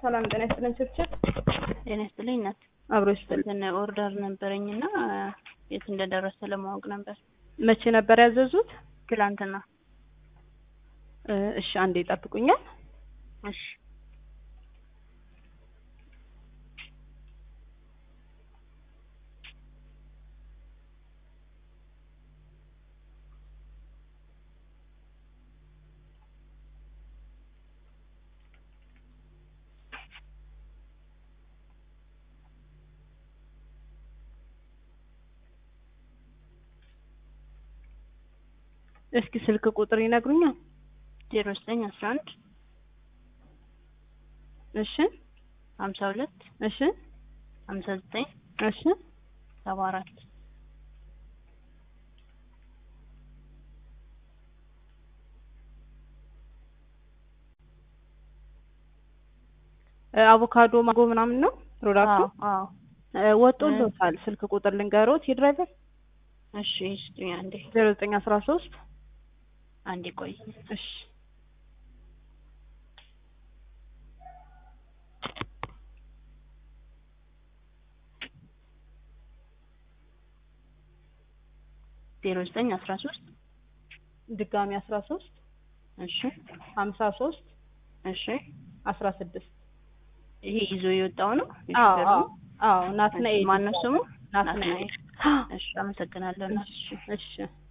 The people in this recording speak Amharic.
ሰላም ጤና ይስጥልን። ችብችብ ጤና ይስጥልኝ እናት። አብሮ ይስጥልን። እንትን ኦርደር ነበረኝና የት እንደደረሰ ለማወቅ ነበር። መቼ ነበር ያዘዙት? ትላንትና። እ እሺ አንዴ ይጠብቁኛል። እሺ እስኪ ስልክ ቁጥር ይነግሩኛል? ዜሮ ዘጠኝ አስራ አንድ እሺ ሀምሳ ሁለት እሺ ሀምሳ ዘጠኝ እሺ ሰባ አራት እ አቮካዶ ማንጎ ምናምን ነው ፕሮዳክቱ? አዎ እ ወጥቶልዎታል። ስልክ ቁጥር ልንገሮት የድራይቨር እሺ ስጡኝ አንዴ ዜሮ ዘጠኝ አስራ ሶስት አንዴ ቆይ እሺ ዜሮ ዘጠኝ አስራ ሶስት ድጋሚ አስራ ሶስት እሺ ሀምሳ ሶስት እሺ አስራ ስድስት ይሄ ይዞ የወጣው ነው አዎ የሹፌሩ አዎ ነው? አዎ ናትናኤል ማነው ስሙ ናትናኤል እሺ አመሰግናለሁ እናት። እሺ እሺ